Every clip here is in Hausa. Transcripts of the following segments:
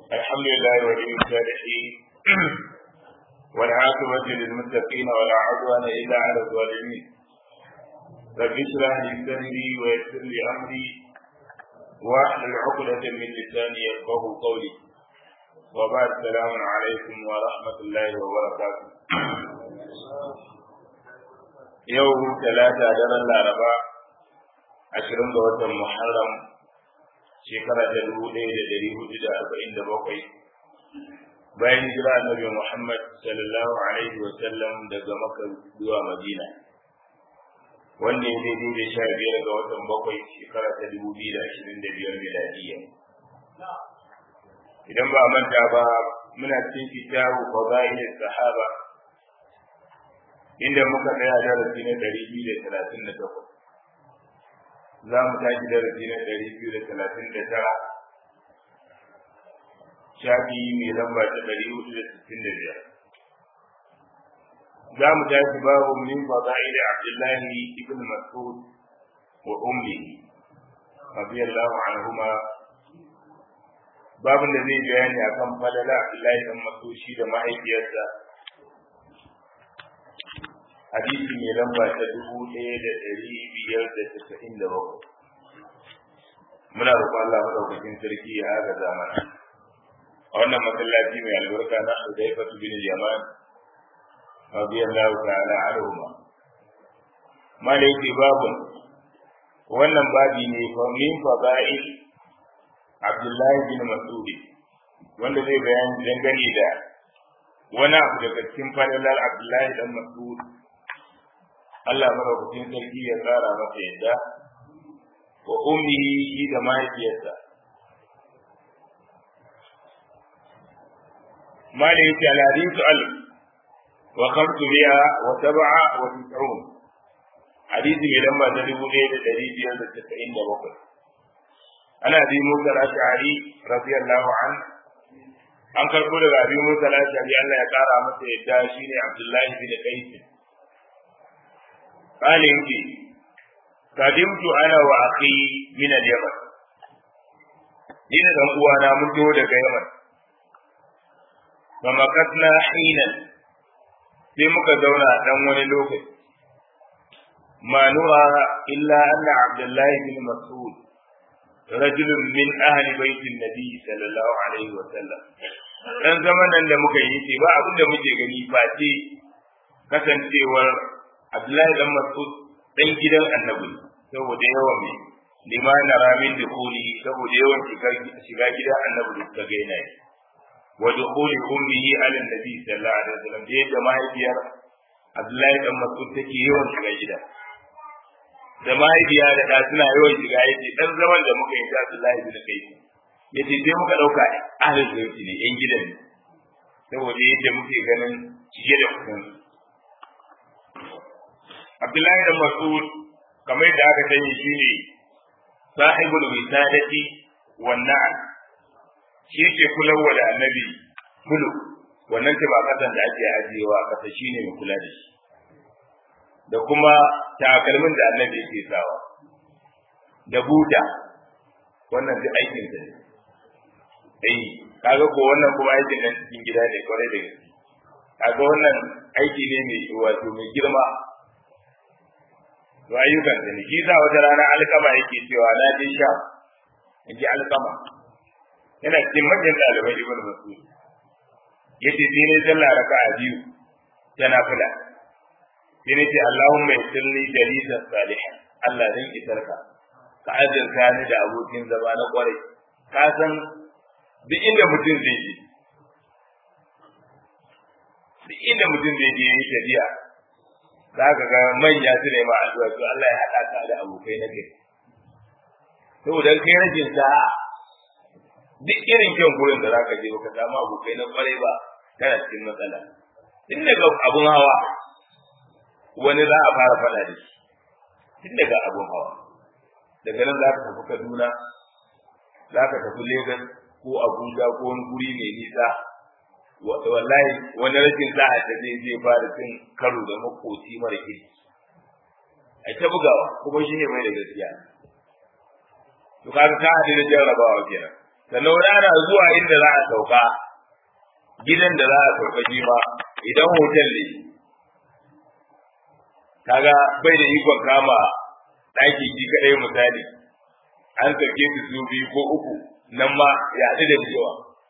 الحمد لله ولي الصالحين والعاقبة للمتقين ولا عدوان إلا على الظالمين رب اشرح لي صدري ويسر لي أمري واحلل عقدة من لساني يفقه قولي وبعد السلام عليكم ورحمة الله وبركاته يوم ثلاثة دار الأربعاء ashirin ga watan Muharram shekara ta dubu ɗaya da ɗari hudu da arba'in da bakwai bayan jira annabi Muhammad sallallahu alaihi wa sallam daga Makka zuwa Madina wanda ya daidai da sha biyar ga watan bakwai shekara ta dubu biyu da ashirin da biyar miladiyya idan ba a manta ba muna cikin kitabu fadail sahaba inda muka tsaya darasi na ɗari biyu da talatin da takwas za mu tashi darasi na ɗari biyu da talatin da tara shafi mai lamba ta ɗari hudu da sittin da biyar za mu tashi babu min fada'ili abdullahi ibn mas'ud wa ummi radiyallahu anhuma babin da zai bayani akan falala abdullahi ibn mas'ud shi da mahaifiyarsa hadisi mai lamba ta dubu ɗaya da ɗari biyar da tasa'in da bakwai muna roƙon Allah maɗaukakin sarki ya haka zamana a wannan masallaci mai albarka na Hudayfa bin Yaman radiyallahu ta'ala anhuma malaiki babun wannan babi ne fa min fadail Abdullahi bin Mas'ud wanda zai bayani dangane da wani abu daga cikin falalar Abdullahi dan Mas'ud Allah madaukakin sarki ya tsara masa yadda wa ummihi da mahaifiyarsa ما ليس الحديث ألف وخمس مئة وسبعة وتسعون حديث من لما تدبوا ليلة تدريب يوم التسعين وبقر أنا أبي موسى الأشعري رضي الله عنه an karɓo daga abin musa lashari Allah ya ƙara masa yadda shi ne Abdullahi bin Qais قال يمشي قدمت انا واخي من اليمن ina dan uwana mun zo daga Yaman famakatna hinan sai muka zauna dan wani lokaci ma nura illa anna abdullahi bin mas'ud rajulun min ahli baitin nabi sallallahu alaihi wa sallam dan zaman nan da muka yi ce ba abin da muke gani face kasancewar Abdullahi dan Mas'ud dan gidan Annabi saboda yawan mai liman ramin dukuli saboda yawan shiga gidan Annabi da suka ga yana wa dukuli ummihi ala nabi sallallahu alaihi wasallam da yadda mahaifiyar Abdullahi dan Mas'ud take yawan shiga gida da mahaifiya da da suna yawan shiga yace dan zaman da muka yi da Abdullahi bin Kai yace sai muka dauka ahlul baiti ne yan gidan ne saboda yadda muke ganin cike da kudin Abdullahi da Mas'ud kamar da aka sani shine sahibul wisadati wan na'am shi yake kulawa da annabi kulu wannan ta ba kasan da ake ajiyewa kasa shine mai kula da shi da kuma takalmin da annabi yake sawa da buta wannan duk aikin sa ne eh kaga ko wannan kuma aikin nan cikin gida ne kwarai da gaske kaga wannan aiki ne mai wato mai girma to ayyukan da shi za wata rana alkama yake cewa na je sha in ji alkama yana cikin manyan ɗaliban ibn mas'ud yace sai ne sallah raka'a biyu tana fula sai ne ce Allahumma yassirli jalisan salihan Allah dan isarka ka azurta ni da abokin zama na kwarai ka san duk inda mutum zai je duk inda mutum zai je yi tafiya za ka ga manya su ne ma addu'a to Allah ya haɗa ka da abokai na gari saboda kai rajin sa'a duk irin kyan gurin da zaka je baka samu abokai na kwarai ba kana cikin matsala tun daga abun hawa wani za a fara faɗa da shi tun daga abun hawa daga nan za ka tafi Kaduna za ka tafi Lagos ko Abuja ko wani guri mai nisa wallahi wani rashin sa'a ta zai zai fara cin karo da makoci mara kirki a ta bugawa kuma shi ne mai da gaskiya to kaga ka hadu da jarrabawa kenan sannan wani ana zuwa inda za a sauka gidan da za a sauka shi ma idan hotel ne kaga bai da ikon kama ɗaki shi kaɗai misali an sauke su su biyu ko uku nan ma ya haɗu da cewa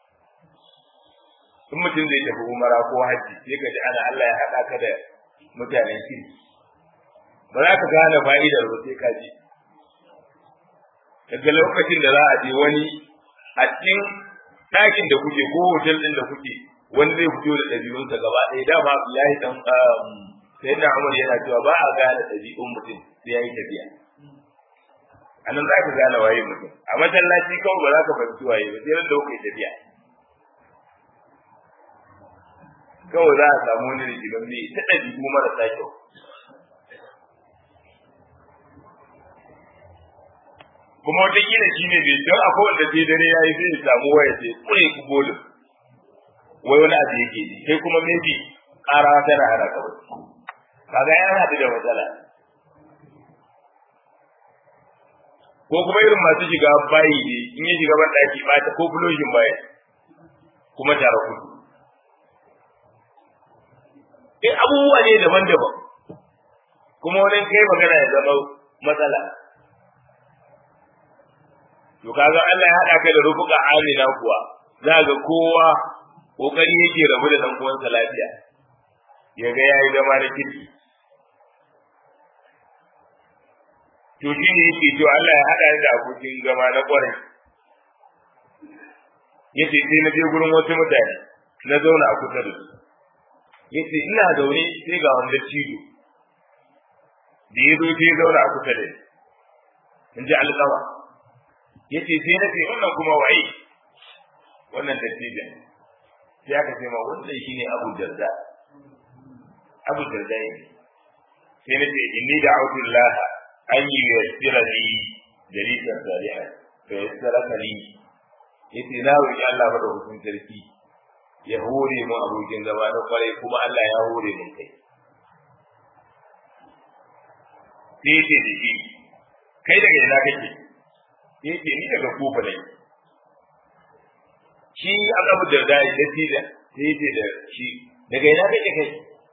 in mutum zai tafi umara ko hajji sai ka ji ana Allah ya haɗa ka da mutanen kirki ba za ka gane fa'idar ba sai ka ji daga lokacin da za a je wani a cikin ɗakin da kuke ko hotel ɗin da kuke wani zai fito da ɗabi'unsa gaba ɗaya dama Abdullahi dan sai da Umar yana cewa ba a gane ɗabi'un mutum sai ya yi tafiya a nan za ka gane waye mutum a masallaci kawai ba za ka fahimci waye ba sai ran da kuka yi tafiya kawai za a samu wani rigiman ne ta ɗabi'u marasa kyau kuma wataƙila shi ne bai don akwai wanda sai dare ya yi sai ya samu waya sai kure ku bolin wai wani abu yake ji sai kuma maybe ƙara tana hana ka wasu kaga ya haɗu da matsala ko kuma irin masu shiga bayi ne in yi shiga ban ɗaki ba ta ko fuloshin baya kuma tare kudu in abubuwa ne daban-daban kuma wani kai magana ya zama matsala to kaga Allah ya haɗa ka da rufuka amina kuwa za ga kowa kokari yake rabu da dan uwansa lafiya ya ga yayi zama da kirki to shi ne yake to Allah ya haɗa da abokin zama na kwarai yace sai na je gurin wasu mutane na zauna a kusa da su yace ina zaune sai ga wanda cido da ya zo sai zauna a kusa da ni in ji alƙawa yace sai na ce wannan kuma waye wannan dattijan sai aka ce ma wannan shine Abu Darda Abu Darda ne sai na ce inni da'utu Allah an yuyassira li jalisan salihan fa yassara li yace na roki Allah ba da hukun sarki ya hore mu abokin zama na kwarai kuma Allah ya hore mun kai sai ce da shi kai daga ina kake sai ce ni daga kofa ne shi abu da da da shi da sai ce da shi daga ina kake kai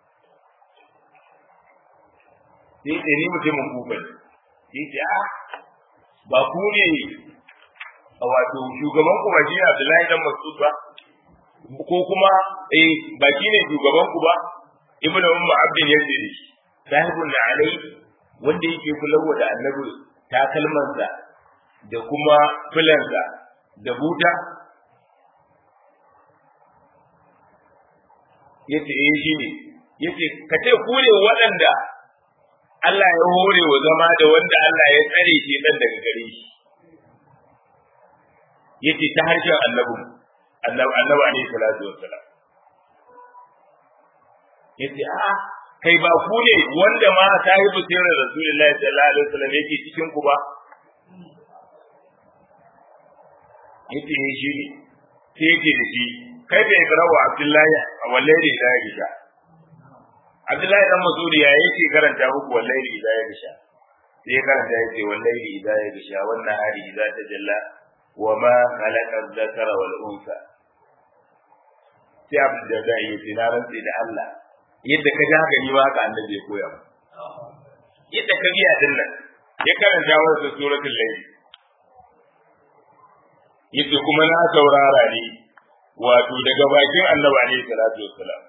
sai ce ni mutumin kofa ne sai ce a ba ku ne a wato shugaban ku ba shi ne Abdullahi dan Mas'ud ba ko kuma eh ba shi ne shugaban ku ba ibnu ummu abdin yace da shi sahibun da alai wanda yake kulawa da annabi takalmansa da kuma filansa da buta yace eh shi ne yace ka ce ku ne waɗanda Allah ya hore wa zama da wanda Allah ya tsare shi dan daga gare shi yace ta harshen annabi annabi annabi alaihi salatu wassalam yace a kai ba ku ne wanda ma sahibu sirrin rasulullahi sallallahu alaihi wasallam yake cikin ku ba yace ne shi ne sai yake da shi kai bai karawa abdullahi a wallahi da ya gisha abdullahi dan masudi ya yake karanta muku wallahi da ya gisha sai karanta yake wallahi da ya gisha wannan hari idza tajalla wa ma khalaqa dhakara wal unsa sai abin da zai yi tinaran sai da Allah yadda ka ji haka ni ma haka annabi ya koya mu yadda ka biya din nan ya karanta wa suratul layl yace kuma na saurara ne wato daga bakin annabi alaihi salatu wassalam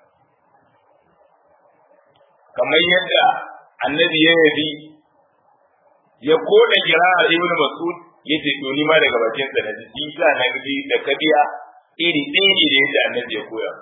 kamar yadda annabi ya yabi ya koda kira'ar ibn mas'ud yace to ni ma daga bakin sa naji shi sa na bi da kabiya iri ɗaya ne da yadda annabi ya koya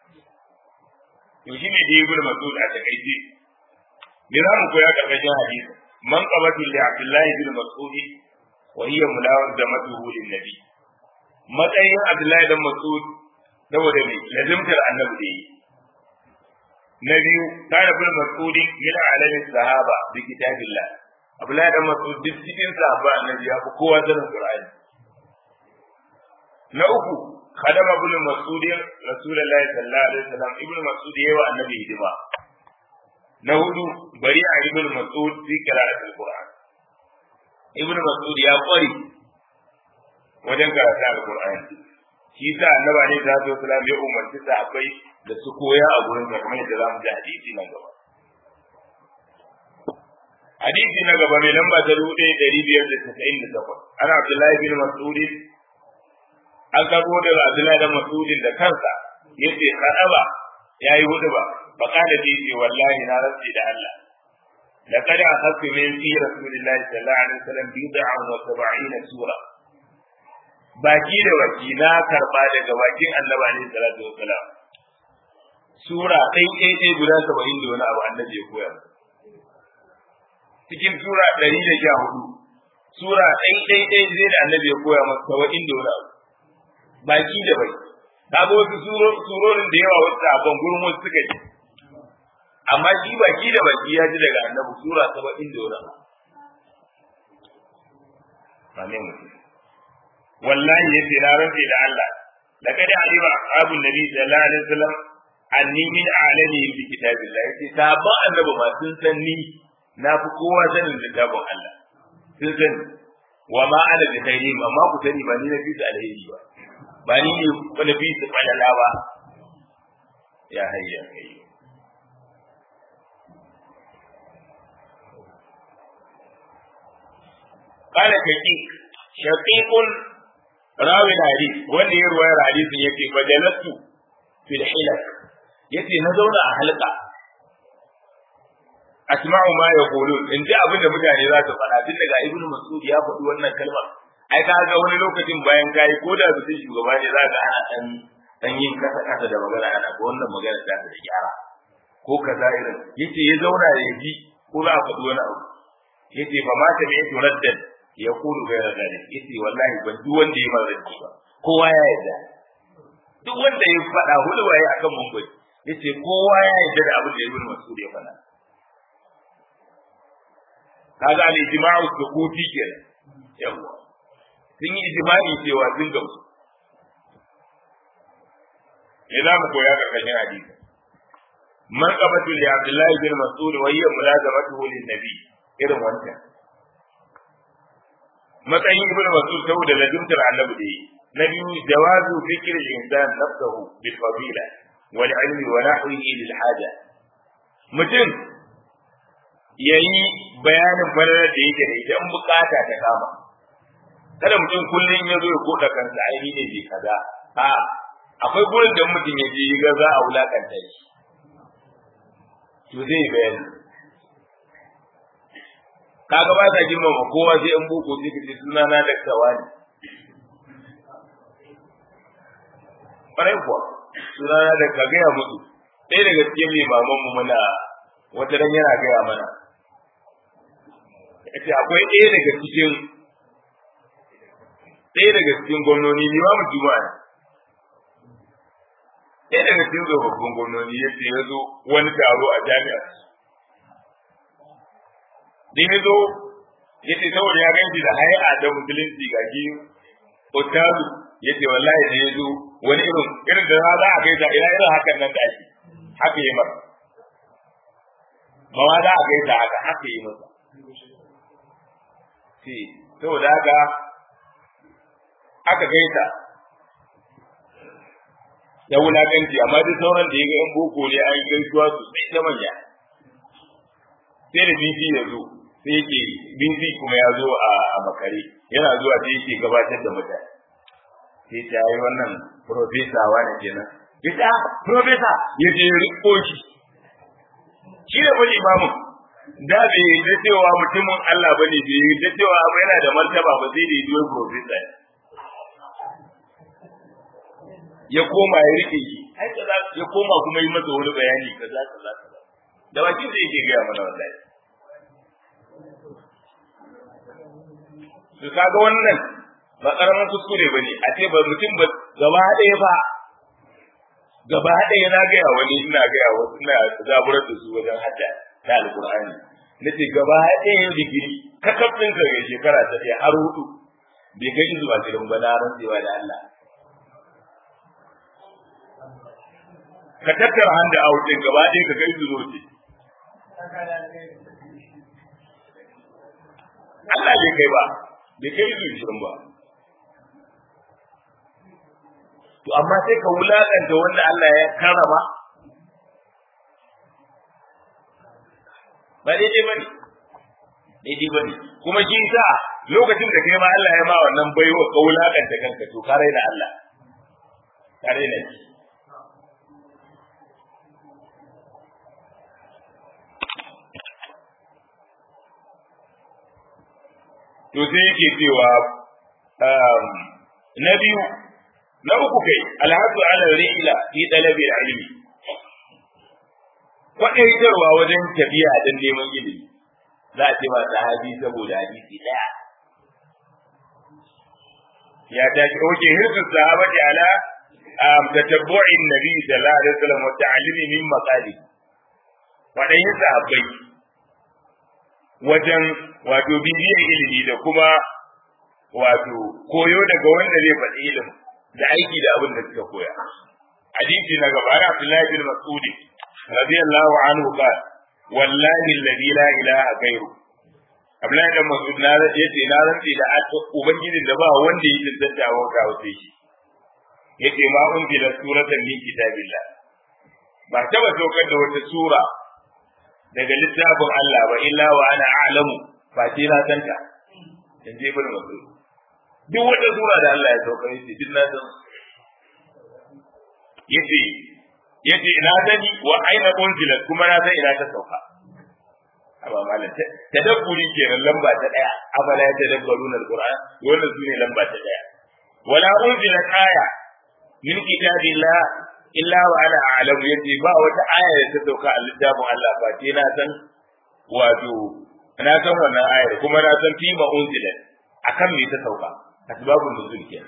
to shi ne da ibn mas'ud a takaice me za mu koya karkashin hadisi man qabatu li abdullahi bin mas'ud wa hiya mulawazamatuhu lin nabi matsayin Abdullahi dan Mas'ud saboda me lazimtar annabi da yi na biyu kana bin Mas'ud min alamin sahaba bi kitabillah Abdullahi dan Mas'ud duk cikin sahaba annabi ya fi kowa sanin Qur'ani na uku khadama bin Mas'ud Rasulullahi sallallahu alaihi wasallam ibn Mas'ud yawa annabi hidima na hudu bari a ibn Mas'ud fi qira'atil Qur'an ibn Mas'ud ya kwari wajen karatu alqur'ani shi sa annaba ne da zo sallam ya umarci sahabbai da su koya a gurin sa kamar yadda zamu ji hadisi nan gaba hadisi na gaba mai lamba ta dubu ɗaya ɗari biyar da tasa'in da takwas ana abdullahi bin mas'udin an karɓo daga abdullahi da mas'udin da kansa yace kadaba yayi hudu ba fa kana bi ce wallahi na rantsi da Allah laqad akhadtu min fi rasulillahi sallallahu alaihi wasallam bid'an wa sab'ina sura baki da baki na karba daga bakin annabi alaihi salatu wasalam sura ɗai ɗai ɗai guda saba'in da wani abu annabi ya koya cikin sura ɗari da sha hudu sura ɗai ɗai ɗai zai da annabi ya koya masa saba'in da wani abu baki da baki kaga wasu surorin da yawa wasu abin gurin wasu suka ji amma shi baki da baki ya ji daga annabi sura saba'in da wani abu amin mutum wallahi yace na rantsi da Allah laqad alima ashabun nabi sallallahu alaihi wasallam anni min a'lami bi kitabillah yace sabon annabi ma sun san ni na fi kowa sanin littafin Allah sun san wa ma ana bi khairin amma ku sani ba ni na fi su alheri ba ba ni ne ko na fi su falala ba ya hayya kai قال شقيق شقيق راوي الحديث wanda ya ruwayar hadisin yake fajalastu fil hilak yace na zauna a halka asma'u ma yaqulun in ji abin da mutane za su faɗa tun daga ibnu mas'ud ya faɗi wannan kalmar ai ka ga wani lokacin bayan kai ko da mutum shugaba ne za ka ana dan dan yin kasa kasa da magana ana ko wannan magana ta da gyara ko kaza irin yace ya zauna ya ji ko za a faɗi wani abu yace fa ma ta bi turaddan ya kulu bai da dare yace wallahi ban duk wanda ya mara ba kowa ya yarda duk wanda ya faɗa hulwaye akan mun yace kowa ya yarda da abin da ibnu mas'ud ya faɗa kaga al ijma'u sukuti kenan yawa sun yi ijma'i cewa sun gamsu me za mu koya karkashin hadisi man qabatu li abdullahi bin mas'ud wa hiya mulazamatuhu lin nabi irin wancan matsayin ibn mas'ud saboda ladumtar annabi da yi na biyu jawazu fikr al-insan nafsuhu bil fadila wal ilmi wa nahwihi lil haja mutum yayi bayanin falalar da yake da ita in bukata ta kama kada mutum kullum ya zo ya koda kansa ai ne bai kaza a akwai gurin da mutum ya je ga za a wulakanta shi to zai bayani kaga ba ta girmama kowa sai an boko sai kace suna na da kawani ƙwarai kuwa suna na da ka gaya musu ɗaya daga cikin limaman mu muna wata ran yana gaya mana yace akwai ɗaya daga cikin ɗaya daga cikin gwamnoni limamin juma'a ɗaya daga cikin tsofaffin gwamnoni yace ya zo wani taro a jami'ar da ya zo ya ce saboda ya ganci da haya da musulunci ga ki otazu ya ce wallahi da ya zo wani irin irin da za a kai ta ina irin hakan nan da ake haka yi masa ba ma za a kai ta haka haka yi masa ce saboda haka aka kai ta ya wulakanci amma duk sauran da ya ga yan boko ne an gaisuwa sosai ta manya sai da bibi ya zo sai yake bibi kuma ya zo a makare yana zuwa sai yake gabatar da mutane sai ta yi wannan profesa wani kenan ya ta profesa ya je riko shi shi da wani imamu da bai yi da cewa mutumin Allah bane bai yi da cewa abu yana da martaba ba sai da yi duwai profesa ya koma ya rike shi ya koma kuma yi masa wani bayani kaza kaza da bakin da yake gaya mana wallahi su kaga wannan ba karamin kuskure ba ne a ce ba mutum ba gaba ɗaya ba gaba ɗaya na gaya wani ina gaya wasu ina zaburar da su wajen hada ta alƙur'ani na ce gaba ɗaya digiri kakafin ka ga shekara ta ɗaya har hudu bai kai zuwa gidan ba na rantsewa da Allah ka tattara handa a wuce gaba ɗaya ka kai zuwa ce Allah bai kai ba bai kai zuwa shirin ba to amma sai ka wulakanta wanda Allah ya karama ba daidai bane daidai bane kuma shi sa lokacin da kai ma Allah ya ma wannan baiwa ka wulakanta kanka to ka raina Allah ka raina shi to sai yake cewa na biyu na uku kai alhadu ala rihla fi talabi ilmi kwadaitarwa wajen tafiya don neman ilimi za a ce ma sahabi saboda hadisi daya ya tashi oke hirsu sahabati ala tatabbu'in nabi sallallahu alaihi wasallam wa ta'allimi min maqali wadannan sahabbai wajen wato bibiyar ilimi da kuma wato koyo daga wanda zai faɗi ilimi da aiki da abin da suka koya hadisi na gaba ana Abdullahi bin Mas'ud radiyallahu anhu qala wallahi alladhi la ilaha ghayru Abdullahi bin Mas'ud na yace na rantsi da ubangijin da ba wanda ya tantance wa ga wace shi yace ma unzila suratan min kitabillah ba taba saukar da wata sura daga littafin Allah ba illa wa ana a'lamu ba ce na santa in je bin Mas'ud duk wata sura da Allah ya sauka yace duk na san yace yace ina sani wa aina unzilat kuma na san ina ta sauka amma malam tadabburi kenan lamba ta daya afala ya tadabbaruna alquran wannan sune lamba ta daya wala unzilat aya min kitabillah illa wa ana a'lamu yace ba wata aya da ta sauka a littafin Allah ba ce na san wato na san wannan ayar kuma na san fi ma unzilat akan me ta sauka asbabun nuzul kenan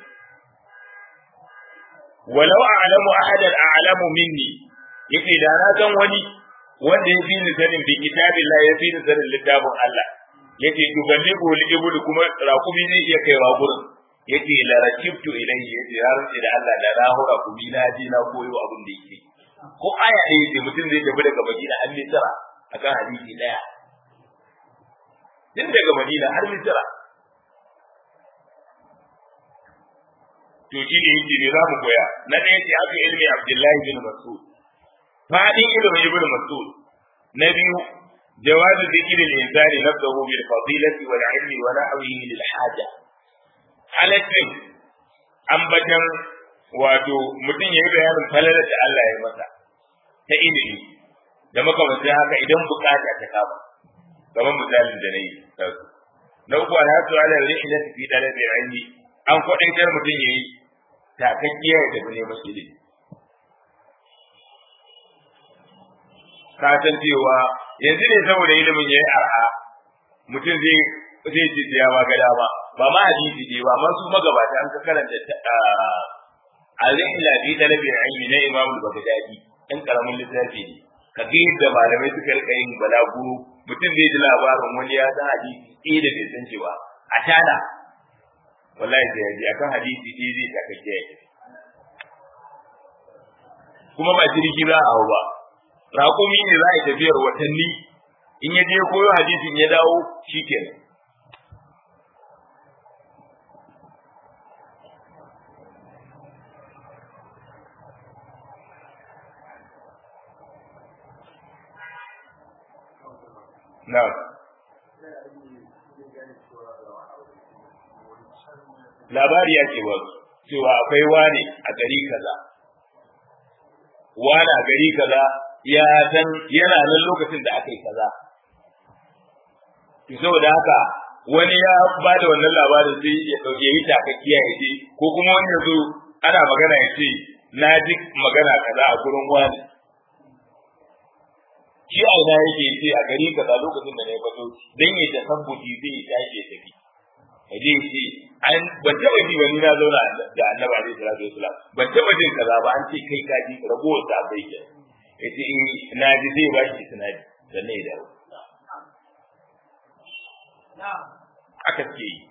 walau a'lamu ahadan a'lamu minni yace da na san wani wanda ya fi ni sanin bi kitabillah ya fi ni sanin littafin Allah yace tuballighu al-iblu kuma rakumi zai iya kaiwa gurin yace la rakibtu ilayhi yace har sai da Allah da na hura ku bi na ji na koyo abin da yake ko aya ne yace mutum zai tafi daga Madina har Misra akan hadisi daya din daga Madina har Misra to shi ne yake ne za mu koya na ɗaya ce aka ilmi Abdullahi bin Mas'ud fadin ilimin ibn Mas'ud na biyu جواز ذكر الإنسان نفسه بالفضيلة والعلم ونحوه للحاجة halaccin ambatan wato mutum ya yi bayanin falalar da Allah ya masa ta ilimi da makamanci haka idan bukata ta kama kamar misalin da na yi na uku alhatu ala rihlati fi talabi ilmi an kwadaitar mutum ya yi takakkiya da neman ilimi ka san cewa yanzu ne saboda ilimin ya yi arha mutum zai zai ce ya ba ga dama ba ma hadisi ne ba masu magabata an ka karanta al-rihla bi talabi ilmi na Imam al-Baghdadi in karamin littafi ne ka ga yadda malamai suka rika yin balaguro mutum zai ji labarin wani ya san hadisi ɗaya da bai san cewa a tana wallahi sai yaji akan hadisi ɗaya zai takakke ya kuma ba jirgi za a hau ba raƙumi ne za a yi tafiyar watanni in ya je koyo hadisin ya dawo shikenan Na'am. Labari ya ce ba cewa akwai wane a gari kaza. Wane a gari kaza ya san yana nan lokacin da aka yi kaza. To saboda haka wani ya ba da wannan labarin sai ya ɗauke yi takakkiya ya ce ko kuma wani ya zo ana magana ya ce na ji magana kaza a gurin wani. shi a ina yake ce a gari kaza lokacin da na yi bazo dan ya tasabbuti zai tashi ya tafi kaje ce an ban taba ji wani na zauna da annabi alaihi salatu wasalam ban taba jin kaza ba an ce kai ka ji ragowar ta bai ke yace in na ji zai ba shi sanadi sannan ya dawo aka ce yi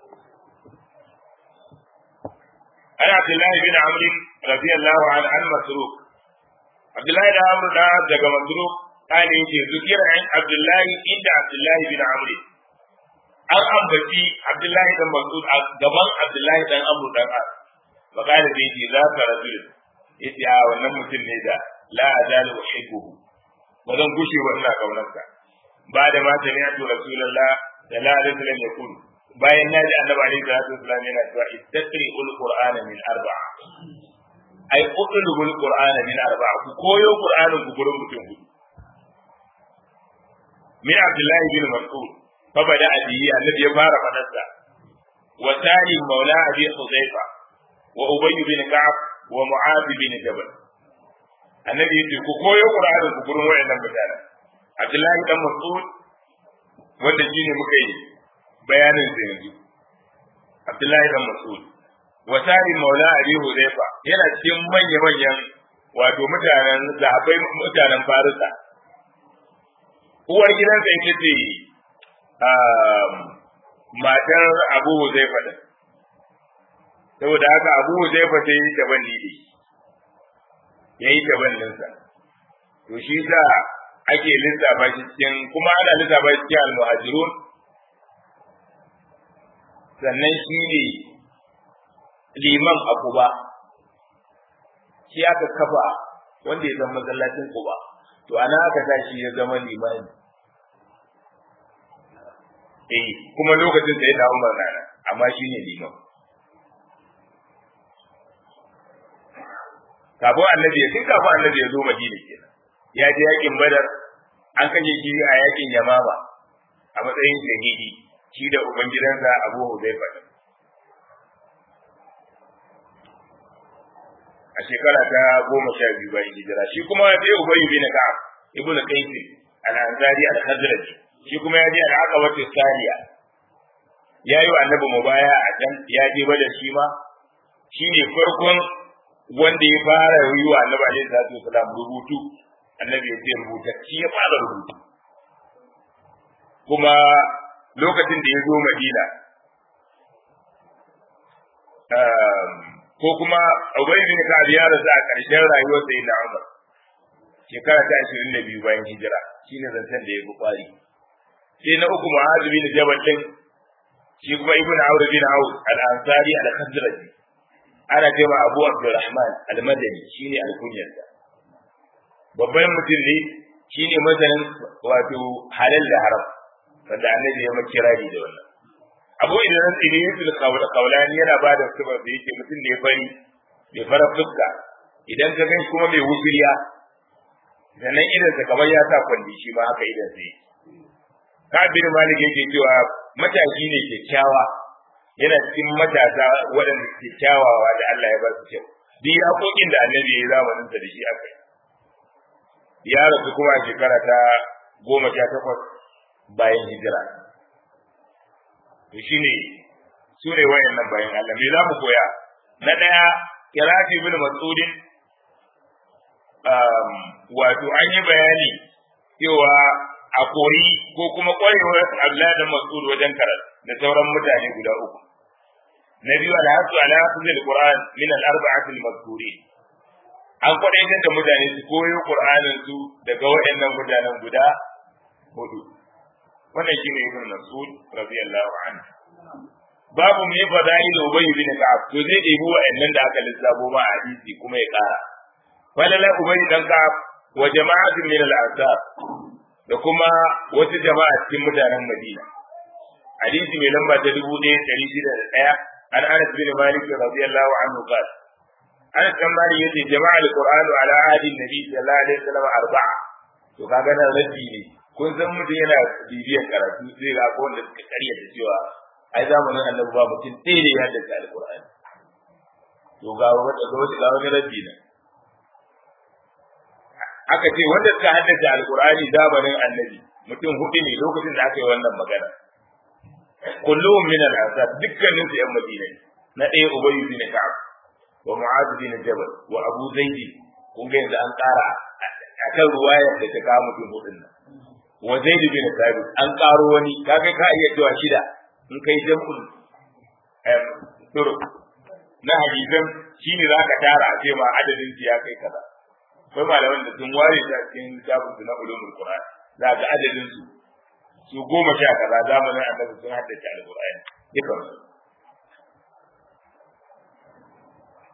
عن عبد الله بن عمرو رضي الله عنه عن مسروق عبد الله بن عمرو ده daga مسروق قال يجي ذكر عن عبد الله عند عبد الله بن عمرو an ambaci Abdullahi dan Mas'ud a gaban Abdullahi dan Amr dan As fa qala bi ji za ka rajul yace a wannan mutum ne da la azalu uhibbuhu ba zan gushe ba ina kaunarsa ba da ma sami'tu rasulullah sallallahu alaihi wasallam yaqulu bayan na ji annabi alaihi salatu wasallam yana cewa ittaqi qur'ana min arba'a ai utlubul qur'ana min arba'a ku koyo qur'anin ku gurin mutum hudu min abdullahi bin mas'ud fa bada abiyi annabi ya fara fadarsa wa tali maula abi huzaifa wa ubay bin ka'ab wa mu'adh bin jabal annabi yace ku koyo qur'anin ku gurin wayannan mutanen abdullahi dan mas'ud wanda shine muka yi bayanin sa yanzu abdullahi dan mas'ud wa tali maula abi huzaifa yana cikin manya manyan wato mutanen zahabai mutanen farisa uwar gidansa ita ce matar abu huzaifa din saboda haka abu huzaifa sai yi taban ne ya yi taban ninsa to shi sa ake lissafa shi cikin kuma ana lissafa shi cikin almuhajirun sannan shi ne liman a kuba shi aka kafa wanda ya zama masallacin kuba to ana aka sa shi ya zama limani eh kuma lokacin da ya dawo magana amma shi ne liman kafin annabi ya tun kafin annabi ya zo madina kenan ya je yakin badar an kashe shi a yakin yamama a matsayin shahidi shi da ubangidansa abu huzaifa a shekara ta goma sha biyu bayan hijira shi kuma sai ubayyu bin ka'ab ibn qais al-ansari al-khazraj shi kuma ya je al-aqaba saniya ya yi wa annabi mubaya a can ya je bada shi ma shi ne farkon wanda ya fara yi wa annabi alaihi salatu wasalam rubutu annabi ya ce rubuta shi ya fara rubutu kuma lokacin da ya zo madina ko kuma Ubay bin Ka'ab ya rasu a ƙarshen rayuwar sa na Umar shekara ta 22 bayan hijira shine zancen da ya fi kwari sai na uku Mu'adh bin Jabal din shi kuma Ibn Awr bin Awf al-Ansari al-Khazraji ana cewa Abu Abdurrahman al-Madani shine al-kunyar sa babban mutum ne shine masanin wato halal da haram wanda annabi ya makirari da wannan abu idan tsiri yusuf kaulani yana ba da sifar da yake mutum ne fari mai fara fuska idan ka gan kuma mai wufiriya sannan idansa kamar ya sa kwalli shi ma haka idan sai kabir malik yake cewa matashi ne kyakkyawa yana cikin matasa waɗanda suke kyawawa da Allah ya ba su kyau duk yaƙoƙin da annabi ya yi zamanin sa da shi aka yi ya rasu kuma a shekara ta goma sha takwas bayan hijira to shine su ne wayannan bayan Allah me za mu koya na daya kirafi bin mas'udin um, wato an yi bayani cewa a koyi ko kuma kwarewar Abdullahi da Mas'ud wajen karatu da sauran mutane guda uku na biyu alhasu ala hafizil qur'an min al-arba'ati al-mazkurin an kwadaitar da mutane su koyo qur'anin su daga wayannan mutanen guda hudu wannan shine ibn mas'ud radiyallahu anhu babu me fadail ubay bin ka'ab to zai debi wa'annan da aka lissafo ma a hadisi kuma ya kara falala ubay dan ka'ab wa jama'atin min al-ansar da kuma wasu jama'a cikin mutanen madina hadisi mai lamba ta dubu ɗaya ɗari shida da ɗaya an anas bin malik radiyallahu anhu qala anas bin malik yace jama'a al-qur'anu ala ahdi nabi sallallahu alaihi wasallam arba'a to kaga nan raddi ne kun san mutum yana bibiyar karatu zai ga ko wanda suka karya da cewa ai zamanin annabi ba mutum ɗaya ne ya dace alqur'ani to ga wanda ga wani ga wani rabbi ne aka ce wanda suka haddace alqur'ani zamanin annabi mutum hudu ne lokacin da aka yi wannan magana kulluhum min al-ansar dukkanin su yan madina na ɗaya ubay bin ka'ab wa mu'adh bin jabal wa abu zaid kun ga yanzu an ƙara akan ruwayar da ta kawo mutum hudun nan wa zaid bin thabit an karo wani kaga ka iya cewa shida in kai jam'ul em turu na hadisan shine zaka tara a ce ma adadin su ya kai kaza akwai malaman da sun ware ta cikin kitabun su na ulumul qur'an za ga adadin su su goma sha kaza zamanin annabi sun haddace alqur'ani dukan su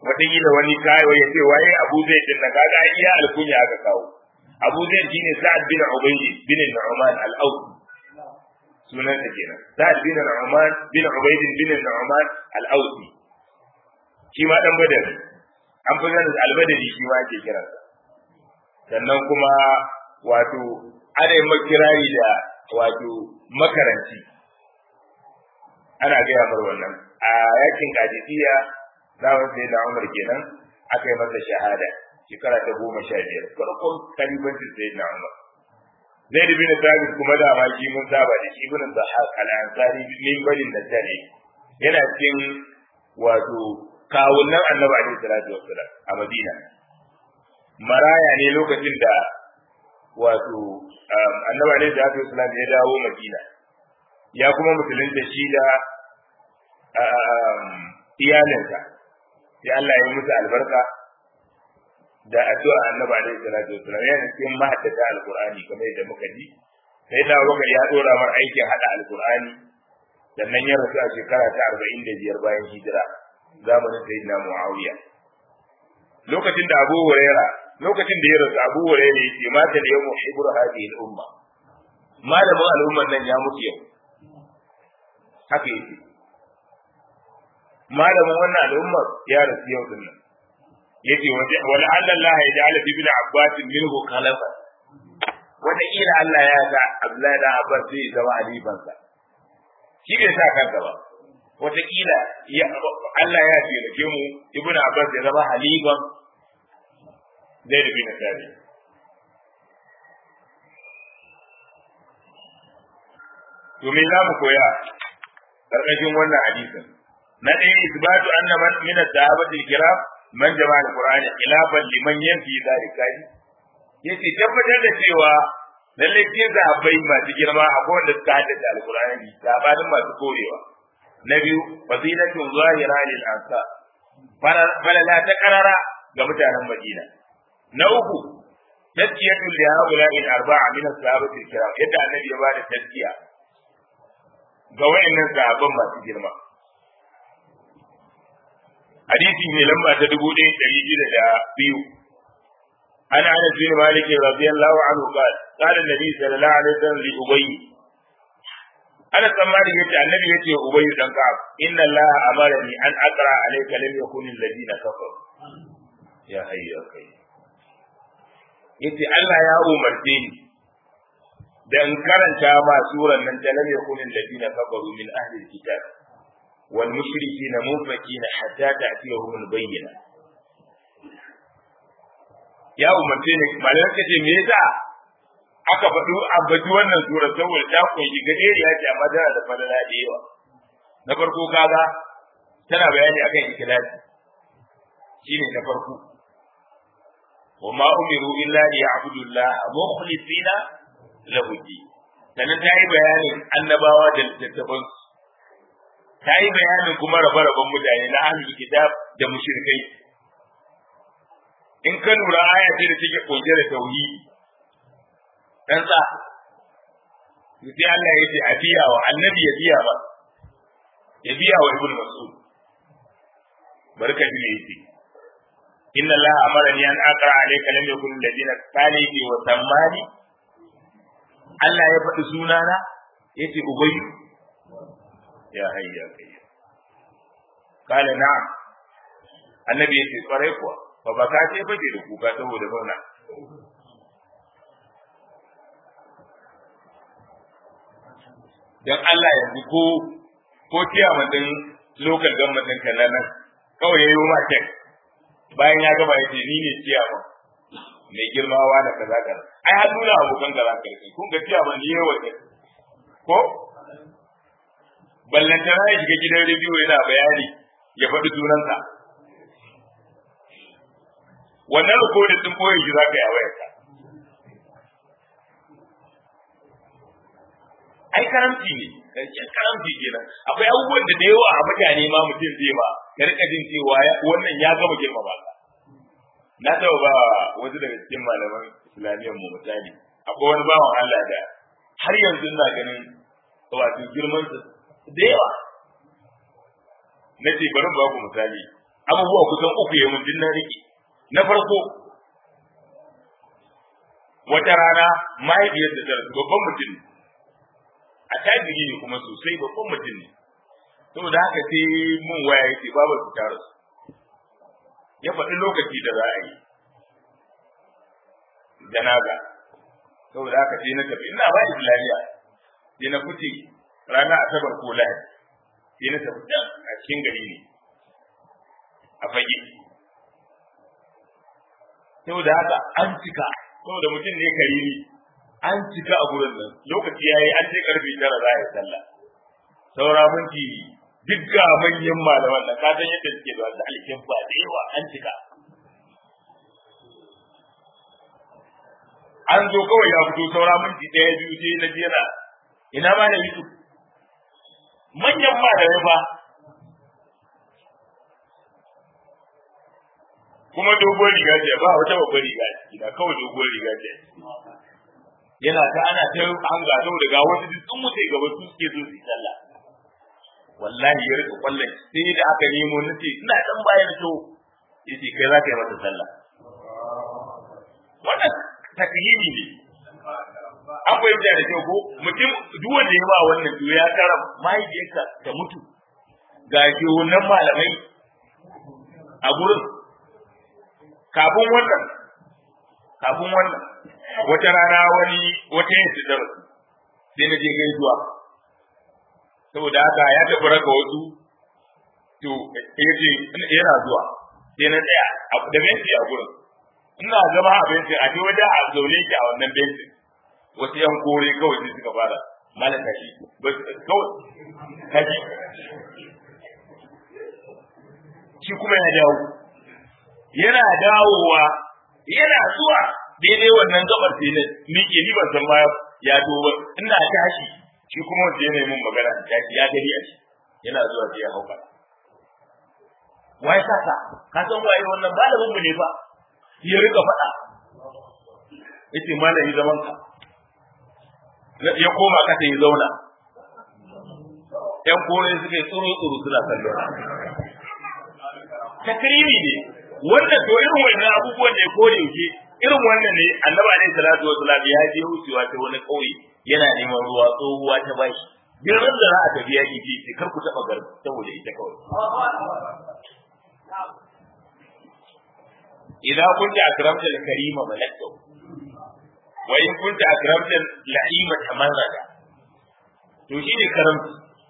wataƙila wani kayo ya ce waye abu zai din na kaga iya alkunya aka kawo abu zai shine sa'ad bin ubayd bin nu'man al-awd sunan sa kenan sa'ad bin nu'man bin ubayd bin nu'man al-awd shi ma dan badar an fi ganin al-badari shi ma ake kiransa sannan kuma wato ana yin makirari da wato makaranci ana gaya mar wannan a yakin kadisiya zawon sai da umar kenan aka yi masa shahada shekara ta goma sha biyar farkon kalibancin sai da umar zai bin sabit kuma da ma shi mun saba da shi bin zahaq al-ansari min balin da tare yana cikin wato kawunan annabi alaihi salatu wassalam a madina maraya ne lokacin da wato annabi alaihi salatu wassalam ya dawo madina ya kuma musulunta shi da iyalinsa sai Allah ya musu albarka da addu'a annabi alaihi salatu wassalam yana cikin mahaddata alqur'ani kamar yadda muka ji sai da Abubakar ya dora mar aikin hada alqur'ani sannan ya rasu a shekara ta 45 bayan hijira zamanin sayyidina Muawiya lokacin da Abu Huraira lokacin da ya rasu Abu Huraira yace mata da yawmu hibru hadhihi al-umma malamin al'ummar nan ya mutu yau haka yake malamin wannan al'ummar ya rasu yau din nan yace wala Allah ya ja'ala fi ibn Abbas minhu khalafa wata ila Allah ya ga Abdullahi da Abbas zai zama halifansa shi bai sa kansa ba wata kila Allah ya taimake mu ibn Abbas ya zama halifan zai da bin Sabi to me za mu koya karkashin wannan hadisin na ɗaya isbatu anna man min as-sahabati kiram man jama'a al-qur'ani khilafan liman yanfi zalika yace tabbatar da cewa lalle ke zabai masu girma akwai wanda suka haddace al-qur'ani sabanin masu korewa na biyu fadilatun zahira lil ansar falala ta karara ga mutanen madina na uku tazkiyatu li haula'i al-arba'a min as-sahabati kiram yadda annabi ya bada tazkiya ga wayannan sahabban masu girma hadisi mai lamba ta dubu ɗaya ɗari shida da biyu an anas bin malik radiyallahu anhu qala qala an-nabi sallallahu alaihi wasallam li ubay ana tsammani yace annabi yace ubay dan ka'ab inna allaha amarani an aqra alayka lam yakun alladhina kafaru ya hayya kai yace Allah ya umarce ni dan karanta ma suran nan ta lam yakun alladhina kafaru min ahli alkitab wal mushrikina munfakina hatta ta'tiyahum albayyina ya umarce ni malan kace me yasa aka faɗi ambaci wannan sura saboda ta kunshi gaderiya ce amma tana da falala da yawa na farko kaga tana bayani akan ikhlasi shine na farko wa ma umiru illa li ya'budu Allah mukhlisina lahu din sannan ta yi bayanin annabawa da littattafan ta yi bayanin kuma rabe-raben mutane na ahlul kitab da mushrikai in ka lura aya ce da take kunshe da tauhidi dan sa sai Allah ya ce a biya wa annabi ya biya ba ya biya wa ibnu mas'ud barka ji ne yace inna Allah amarani an aqra alayka lam yakun alladhina saliki wa sammani Allah ya faɗi sunana yace ubayy ya hayya kai kala na'am annabi yace kwarai kuwa fa baka ce fage da kuka saboda murna dan Allah yanzu ko ko ciyaman din local government ɗin kan nan kawai ya yi ma tek bayan ya gaba ya ce ni ne ciyaman mai girmawa da kaza kaza ai har nuna abokan kaza kaza kun ga ciyaman ni yawa ne ko ballantana ya shiga gidan rediyo yana bayani ya faɗi sunansa wannan rikodin sun boye shi za ka yi a wayarka ai karamci ne karshen karamci kenan akwai abubuwan da da yawa a mutane ma mutum zai ma ka rika jin cewa wannan ya gama girma ba na taɓa ba wasu daga cikin malaman islamiyyar mu misali akwai wani bawan Allah da har yanzu ina ganin wato girman sa da yawa na ce bari ba ku misali abubuwa kusan uku ya mun na rike na farko wata rana mahaifiyar da ta rasu babban mutum ne a tajiri ne kuma sosai babban mutum ne saboda haka sai mun waya yake babu su ta rasu ya faɗi lokaci da za a yi janaza saboda haka sai na tafi ina ba islamiyya sai na fice rana asabar ko lahadi sai na tafi can a cikin gari ne a fage saboda haka an cika saboda mutum ne kariri an cika a gurin nan lokaci yayi an ce karfe tara za a yi sallah saura minti duk ga manyan malaman nan ka san yadda suke da wanda alkin ba da yawa an cika an zo kawai ya fito saura minti ɗaya biyu sai na jera ina ma da yusuf manyan malamai fa kuma dogon riga ce ba wata babbar riga ce da kawai dogon riga ce yana ta ana ta hanga saboda ga wasu duk sun mutu gaba su suke zo su sallah wallahi ya rika kwallon sai da aka nemo na ce ina dan bayan to yace kai za ka yi mata sallah wannan takyini ne an fahimta da kyau ko mutum duk wanda ya ba wannan to ya kara mahaifiyarka ta mutu ga ke wannan malamai a gurin kafin wannan kafin wannan wata rana wani wata yin sidar sai na je gaisuwa saboda haka ya tafi raka wasu to ya ce yana zuwa sai na tsaya da benci a gurin ina zama a bencin a wajen a zaune ki a wannan bencin wasu yan kore kawai sai suka fara malam kashi kawai kashi shi kuma ya dawo yana dawowa yana zuwa daidai wannan gabar sai na miƙe ni ban san ma ya zo ba ina tashi shi kuma wanda yana mun magana tashi ya gani a shi yana zuwa sai ya hauka wai sasa ka san waye wannan malamin mu ne fa ya rika faɗa yace malami zaman ka ya koma kasa ya zauna yan kore suka yi tsoro tsoro suna kallo takrimi ne wannan to irin wannan abubuwan da ya kore yake irin wannan ne annabi alaihi salatu wasalam ya je wucewa ta wani kauye yana neman ruwa tsohuwa ta bashi duk ran da za a tafi yaki ce kar ku taba gar saboda ita kawai idan kunta akramta al-karima malakta wa in kunta akramta al-la'ima tamarrada to shi ne karamci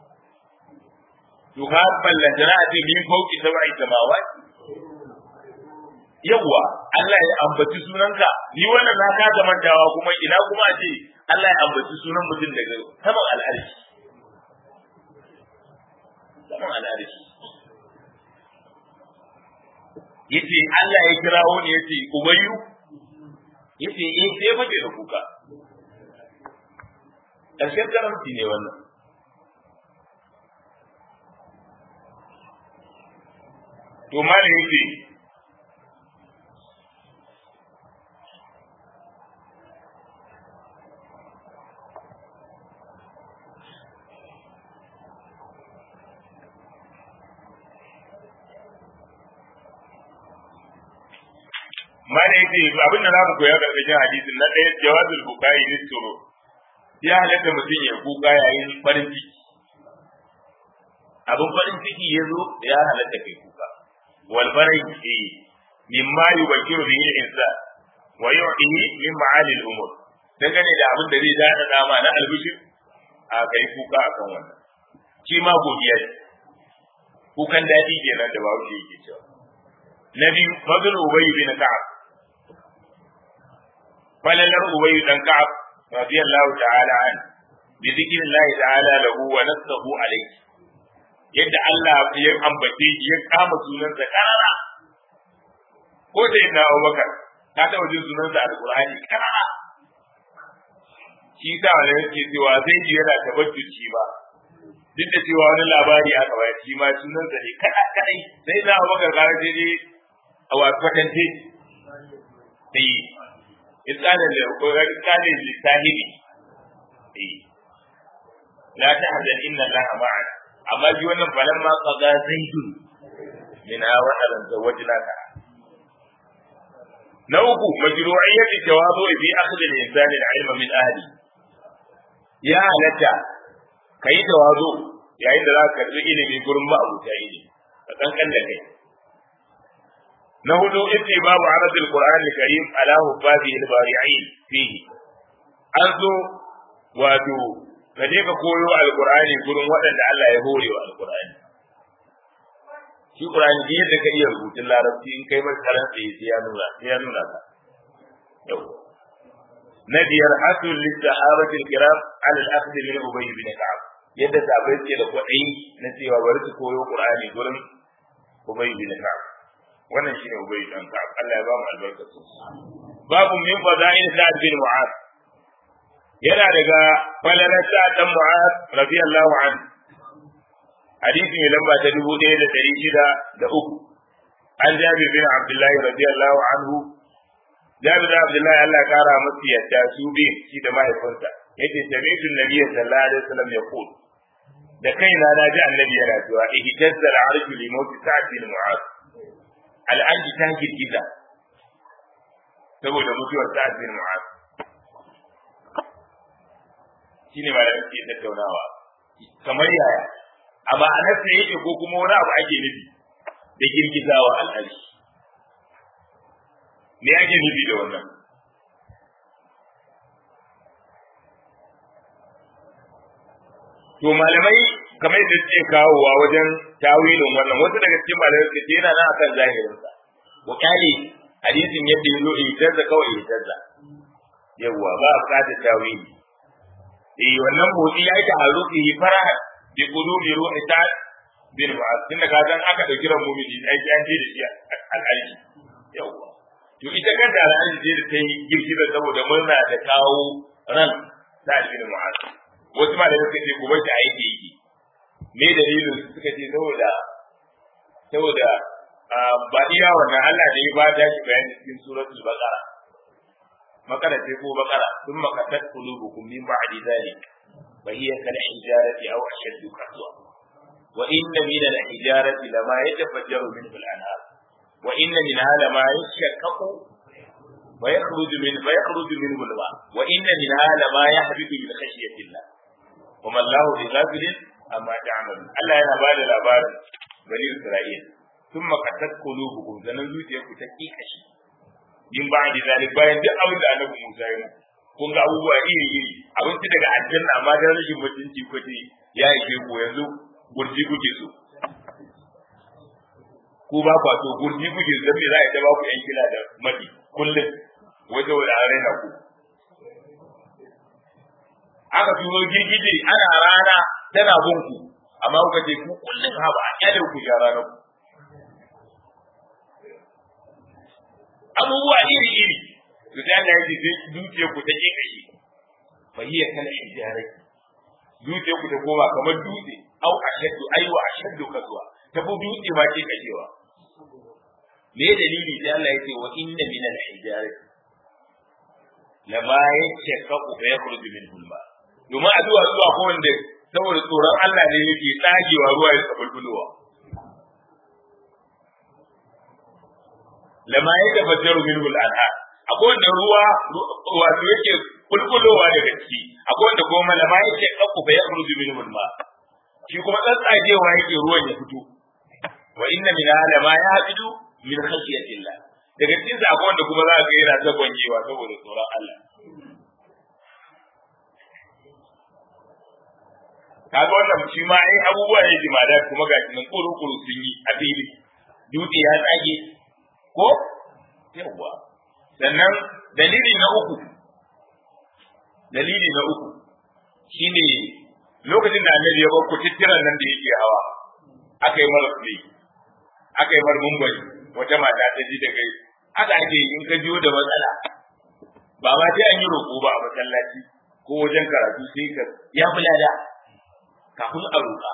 to ka ballantana a ce min fauki sab'i samawati yawwa Allah ya ambaci sunanka ni wannan na ka mantawa kuma ina kuma a ce Allah ya ambaci sunan mutum daga saman al'arshi saman al'arshi yace Allah ya kirawo ne yace ubayyu yace eh sai fake da kuka ƙarshen karamci ne wannan to malam yace mana yake abin da zamu koya karkashin hadisin na ɗaya jawazul bukai ne tsoro ya halatta mutum ya kuka yayin farin ciki abin farin ciki ya zo ya halatta kai kuka wal farai fi mimma yubashiru bihi insan wa yu'tihi min ma'ali al-umur dangane da abin da zai dada dama na albishir a kai kuka akan wannan shi ma godiya ce kukan daɗi kenan da bawo yake cewa na biyu fadl ubay bin ka'ab falalar ubay dan ka'ab radiyallahu ta'ala an bi dhikrillahi ta'ala lahu wa nasahu alayhi yadda Allah ya ambace ya kama sunansa karara ko da yana Abubakar ka taɓa jin sunansa a Alƙur'ani karara shi sa wani yake cewa zai ji yana tabbaci ba duk da cewa wani labari aka bayar shi ma sunansa ne kada kadai sai na Abubakar kare sai dai a wasu kwatance sai iskanin da iskanin lisahibi la tahzan inna allaha ma'ana amma ji wannan falan ma qaga zaidun min awalan zawajnaka na uku majru'iyyat tawazu fi akhdh al-insan al-ilma min ahli ya halatta kai tawazu yayin da za ka karbi ilimi gurin ma'abuta ilimi ka kankan da kai na hudu ittibabu arad al-Qur'an al-Karim ala hubbabi al-bari'in fihi an zo wato ka je ka koyo al-Qur'ani gurin waɗanda Allah ya hore wa al-Qur'ani shi Qur'ani da yadda ka iya rubutun larabci in kai masa karanta sai ya nuna sai ya nuna ka yau na biyar hasul lissahabatil kiram ala al-akhdh min ubay bin ka'ab yadda sahabbai ke da kwaɗayi na cewa bari su koyo Qur'ani gurin ubay bin ka'ab wannan shine ubay bin ka'ab Allah ya ba mu albarkatu babu min fada'il sa'd bin mu'az yana daga falalar sa'd dan mu'az radiyallahu anhu hadisi mai lamba ta dubu ɗaya da ɗari shida da uku an jabi bin abdullahi radiyallahu anhu jabi da abdullahi Allah ya kara masu yadda su bi shi da mahaifinsa yace sami'tu nabiyyi sallallahu alaihi wasallam yaqul da kaina na ji annabi yana cewa ihtazza al-arshu li mawt sa'd bin mu'az al-arshi ta girgiza saboda mutuwar sa'd bin mu'az shine malamin ke tattaunawa kamar yaya a ma'anarsa yake ko kuma wani abu ake nufi da girgizawa al'arshi me ake nufi da wannan to malamai kamar yadda suke kawowa wajen tawilin wannan wasu daga cikin malamai suke yana nan akan zahirinsa wa kale hadisin yadda ya zo ihtazza kawai ihtazza yawwa ba a bukatar tawili eh wannan motsi ya yi ta'arrufi farahan bi qulubi ruhi sa'd bin mu'az tun da kazan aka dauki ran mu'mini ai an je da shi al'aji yawa to ita kanta al'aji je da ta yi girgiza saboda murna da kawo ran sa'd bin mu'az wasu ma da suka ce ku bar shi aiki yake me dalilin suka ce saboda saboda ba iya wannan Allah da ya ba da shi bayani cikin suratul baqara makara ce ko baqara sun makatat qulubukum min ba'di dhalik فهي كالحجارة أو أشد قسوة وإن من الحجارة لما يتفجر منه الأنهار وإن منها لما يشقق ويخرج من فيخرج منه الماء وإن منها لما يهبط من خشية الله وما الله بغافل أما تعملون ألا أنا بعد الأبار بني إسرائيل ثم قست قلوبكم زنزوت يكو تكيك شيء من بعد ذلك bayan duk abin da annabi Musa ya muku kun ga abubuwa iri iri abinci daga aljanna amma da rashin mutunci kwace ya yi ku yanzu gurji kuke so ku ba kwa so gurji kuke so dan me za a ta ba ku yan kila da madi kullum waje wanda an raina ku aka turo girgije ana rana tana bin ku amma kuka ce ku kullum ha ba a kyale ku ya rana ku abubuwa iri iri to sai Allah ya ce sai dukiyar ku ta ke kashi fa hiya kal hijarati dukiyar ku ta koma kamar dutse au ashaddu aiwa ashaddu kaswa ta bu dutse ma ke kashewa me dalili sai Allah ya ce wa inna min al hijarati lama yashaqqaqu fa yakhruju min hulma domin addu'a zuwa ko wanda saboda tsoron Allah ne yake tsagewa ruwa ya tsabulbulowa lama yatafajjaru minhu al anhar akwai wanda ruwa wato yake kulkulowa daga ciki akwai wanda kuma malama yake kakku fa yakhruju minhu al-ma shi kuma tsatsagewa yake ruwan ya fito wa inna min ma yahbidu min khashyatillah daga cikin sa akwai wanda kuma za ka ga yana zagonyewa saboda tsoron Allah kaga wannan shi ma ai abubuwa ne jimada kuma ga nan kuru kuru sun yi a fili dutse ya tsage ko yawwa sannan dalili na uku dalili na uku shine lokacin da annabi ya bakku tittiran nan da yake hawa aka yi mara kuɗi aka yi mara mumbari wata mata ta ji da kai aka ake in ka jiyo da matsala ba ma sai an yi roƙo ba a masallaci ko wajen karatu sai ka ya fi lada kafin a roƙa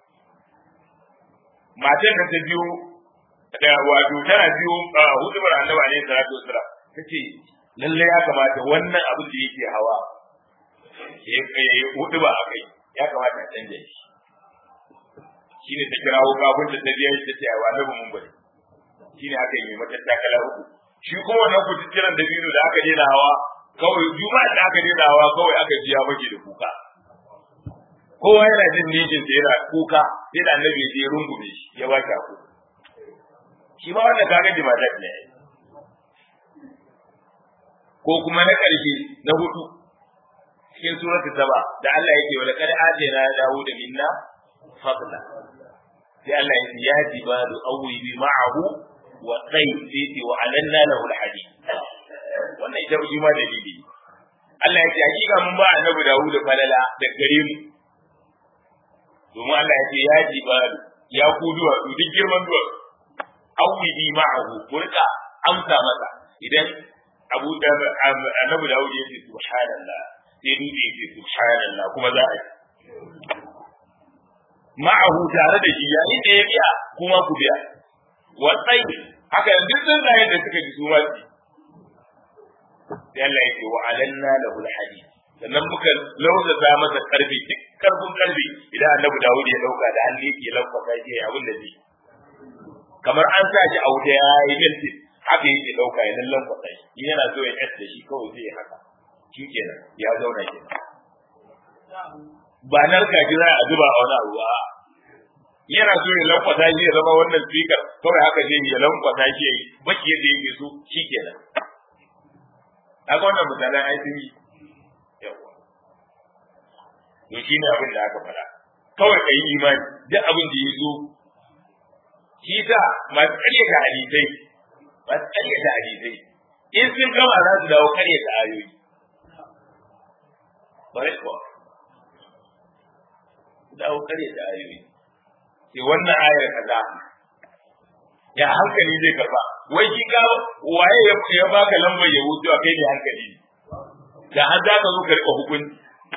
matan da ta biyo da wato tana biyo hudubar annabi alaihi salatu wasalam tace lalle ya kamata wannan abin da yake hawa ya yi hudu ba a kai ya kamata a canja shi shine ta kirawo kafin ta ta biya ta ce ai annabi mun bari shine aka yi mata takala uku shi kuma wannan kututturan da biyu da aka daina hawa kawai juma'a da aka daina hawa kawai aka ji ya bage da kuka kowa yana jin nijin da yana kuka sai da annabi ya rungume shi ya ba shi aku shi ma wannan kaga jima'a ne ko kuma na ƙarshe na hudu cikin suratul saba da Allah yake wa laqad atayna Dawud minna fadla sai Allah ya ce ya jibalu awwi ma'ahu wa tayy sai wa alanna lahu alhadid wannan ita shi ma dalili Allah ya ce hakika mun ba annabi Dawud falala da gare mu domin Allah ya ce ya jibalu ya ku duwa duk girman duwa awwi ma'ahu kurka amsa masa idan abu da annabi Dawud ya ce subhanallah sai dutse ya ce subhanallah kuma za a yi ma'ahu tare da shi yayin da ya biya kuma ku biya wa tsai haka yanzu sun zai da suka ji su ma su sai Allah ya ce wa alanna lahu alhadid sannan muka lauza za masa karfi duk karfin karfi idan annabi Dawud ya dauka da hannu yake lafaka shi abin da zai kamar an sa shi a wuta ya yi mintin haka yake dauka ya lallan kwatsai in yana so ya da shi kawai sai ya haka shi kenan ya zauna kenan ba narka ji za a zuba a wani abu ba yana so ya lankwasa shi ya zama wannan speaker kawai haka zai ya lankwasa shi ya yi baki yadda yake so shi kenan haka wannan misalan ai sun yi yawa to shi ne abin da aka faɗa kawai ka yi imani duk abin da ya zo shi ta masu ƙaryata hadisai masu ƙaryata hadisai in sun gama za su dawo ƙaryata ayoyi bare kuwa dawo ƙaryata ayoyi sai wannan ayar kaza ya hankali zai karba wai shi ka waye ya baka lambar ya wuce kai ne hankali da har za ka zo ka rika hukunci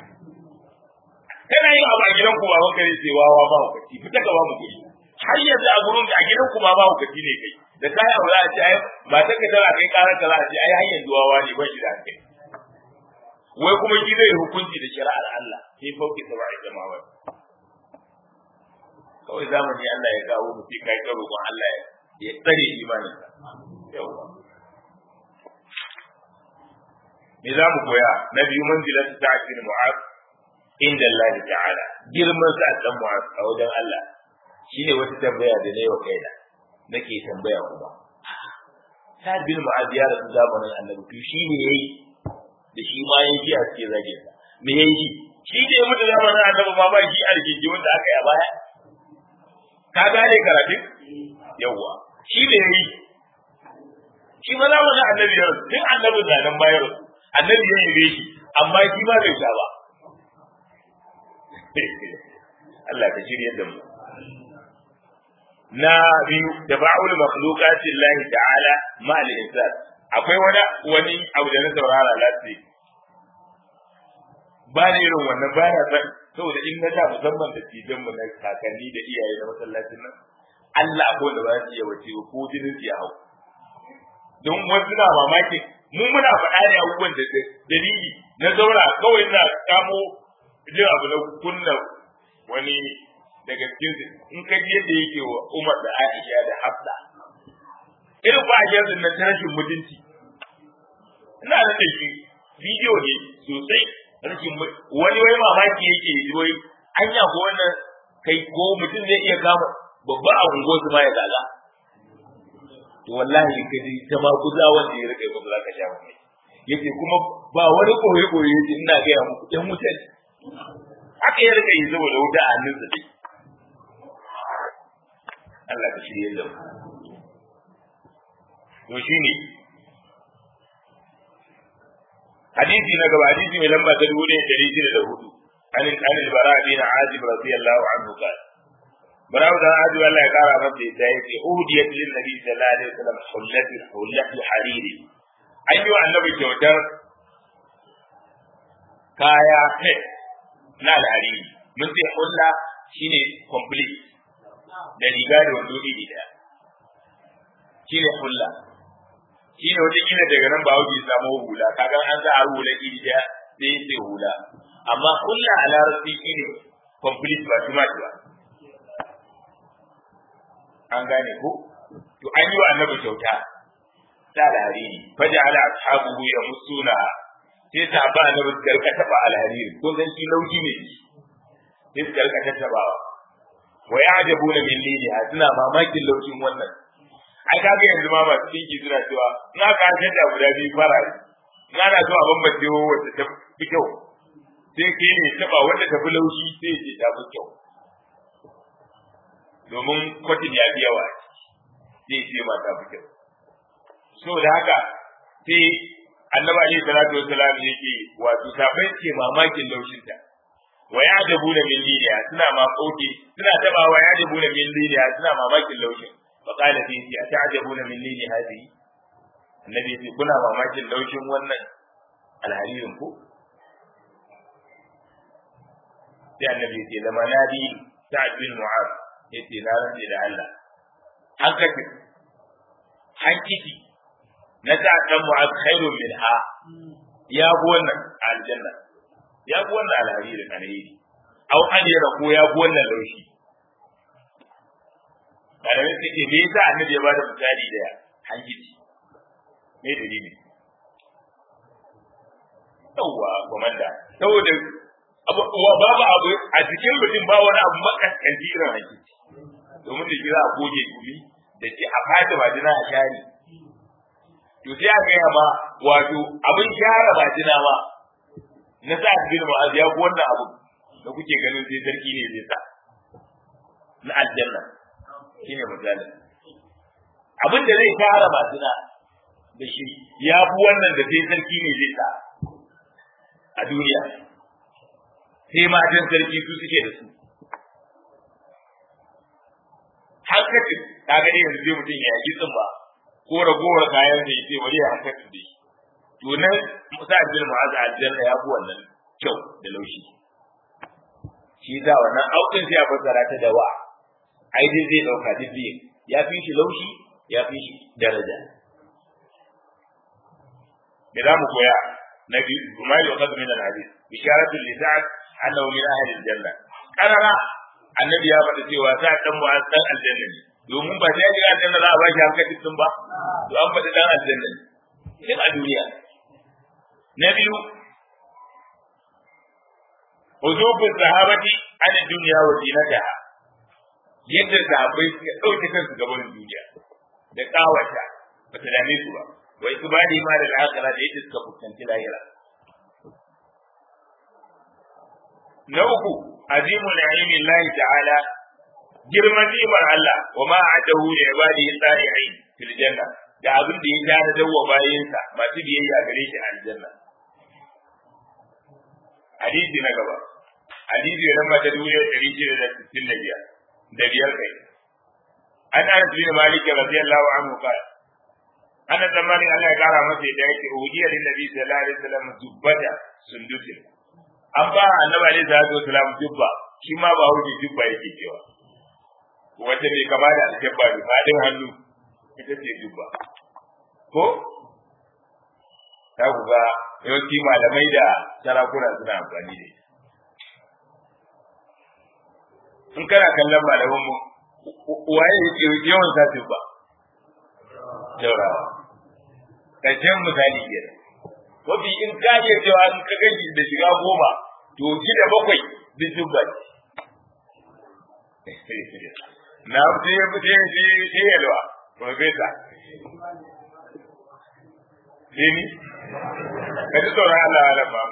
kana yin abu a gidan ku ba wanka ne sai wawa ba hukunci fita ka ba mu kuɗi har yanzu a gurin a gidan ku ma ba hukunci ne kai da kai abu za a ce ai ba ta ka tara kai karar ka za a ce ai har yanzu wawa ne ba shi da hankali wai kuma shi zai hukunci da shari'ar Allah sai fauki saba'i jama'a kawai zamani Allah ya kawo mu sai kai karo ko Allah ya tsare imanin ka yawa me za mu koya na biyu manzilat ta'kil mu'az inda Allah ta'ala girman sa dan mu'az a wajen Allah shine wata tambaya da nayi wa kaina nake tambaya kuma Sa'ad bin Mu'az ya rasu zamanin Annabi to shine yayi da shi ma yayi a cikin zagin me yayi shi ne mutu zamanin Annabi ma ba shi a rigingimin da aka yi a baya ka gane karatun yawwa shi ne yi shi ma zama na annabi ya rasu tun annabi na nan bayar rasu annabi ya yi shi amma shi ma bai sha ba Allah ka shirya da mu na biyu da ba'ul makhluqati Allah ta'ala ma al insan akwai wani wani abu da na saurara lati ba ne irin wannan ba na san saboda in na da musamman da tijan mu na kakanni da iyaye na masallacin nan Allah ko da ba su iya wace ko jinin su ya hau don wasu na mamaki mun muna faɗa ne abubuwan da dalili na zaura kawai na kamo jin abu na kunna wani daga cikin in ka ji yadda yake wa Umar da Aisha da Hafsa irin ba a yanzu nan ta rashin mutunci ina da shi bidiyo ne sosai rashin wani wai mamaki yake yi wai anya ko wannan kai ko mutum zai iya kama babba a ungo su ma ya gaga to wallahi ka ji ta ma guza wanda ya rike ba za ka sha mai yace kuma ba wani koyi koyi yace ina ga muku ɗan wutar haka ya rike yi saboda wuta a hannun sa dai Allah ka shirye da mu to shine hadisi na gaba hadisi mai lamba ta dubu ɗaya ɗari shida da hudu an an bara bin azib radiyallahu anhu qala bara da azib Allah ya kara masa yadda yake uhudiyat lin nabi sallallahu alaihi wasallam hullatu hullatu hariri an yi wa annabi kyautar kaya set na alhariri mun ce hulla shine complete da riga da wando iri daya shine hulla shi ne wata kila daga nan ba wuce samu hula kaga an sa har hula iri daya sai sai hula amma kulla a larabci shi ne complete ba tuma ba an gane ko to an yi wa annabi kyauta ta alhariri faja ala ashabuhu ya musuna sai ta ba annabi su karka taba alhariri ko san shi lauji ne sai su karka tattabawa wa ya'jabuna min liliha suna mamakin laujin wannan ai kaga yanzu ma masu tinki suna cewa na ka shadda guda biyu fara na na so a bambance wacce ta fi kyau sai ke ne taba wanda ta fi laushi sai ce ta fi kyau domin kwatin ya fi yawa sai ce ma ta fi kyau so da haka sai annabi alaihi salatu wassalam yake wato sabai ke mamakin laushinta wa ya dabu da min liliya suna makoki suna taba wa ya dabu da min liliya suna mamakin laushin fa qala fi ti ata'jabuna min lili hadhihi annabi yace kuna mamakin laushin wannan alharirin ku sai annabi yace lama nadi sa'd bin mu'az yace na rantsi da Allah hankaki hankiki na ta dan mu'az khairun minha ya bu wannan aljanna ya bu wannan alharirin alheri au ajira ko ya bu wannan laushi malamai suke me yasa annabi ya bada misali da hankiki me dalili yawwa komanda saboda babu abu a cikin mutum ba wani abu makaskanci irin hankiki domin da kira a goge gumi da ke a fata majina a share to sai a gaya ma wato abin share majina ma na sa bin ma'az ya fi wannan abu da kuke ganin sai sarki ne zai sa na aljanna shine misalin abin da zai share majina da shi ya fi wannan da sai sarki ne zai sa a duniya sai matan sarki su suke da su hankacin ta gani yanzu zai mutum ya yi tsumba ko ragowar kayan da ya ce bari ya hankacin da shi to nan musa bin mu'azza aljanna ya fi wannan kyau da laushi shi da wannan aukin sai ya fassara ta da wa ai dai zai dauka duk ya fi shi laushi ya fi shi daraja me za mu koya na biyu kuma yi wa min al-hadith bisharatul li sa'ad annahu min ahli al-janna karara annabi ya faɗa cewa sa dan mu dan aljanna ne domin ba sai ga aljanna za a ba shi hankali sun ba to an faɗi dan aljanna ne cikin a duniya na biyu huzubu sahabati an dunya wa zinataha yadda sahabbai suka ɗauke kansu gaban duniya da kawata ba ta dame su ba wai su bani ma da al'akara da yadda suka fuskanci lahira na uku azimu na'imi Allah ta'ala girman nimar Allah wa ma adahu li ibadihi salihin fil janna da abin da ya tare da wa bayinsa masu biyayya gare shi a aljanna hadisi na gaba hadisi na mata dubu ɗari shida da sittin da biyar da biyar kai an anas bin malik radiyallahu anhu qala ana tsammanin Allah ya kara masa da yake uhiya lin nabi sallallahu alaihi wasallam dubbata sundusin an ba annabi alaihi salatu wasallam dubba shi ma ba wuce dubba yake cewa wata mai kama da alkebba da fadin hannu ita ce dubba ko ta ku ga yawanci malamai da sarakuna suna amfani da in kana kallon malaman mu waye yake yawan sa dubba jaurawa ƙarshen misali kenan mafi in ka iya cewa in ka gaji da shiga goma to shi da bakwai duk dubba na fi ya fi sai shi shi yalwa profesa Dini? Ka ji tsoron Allah ala ba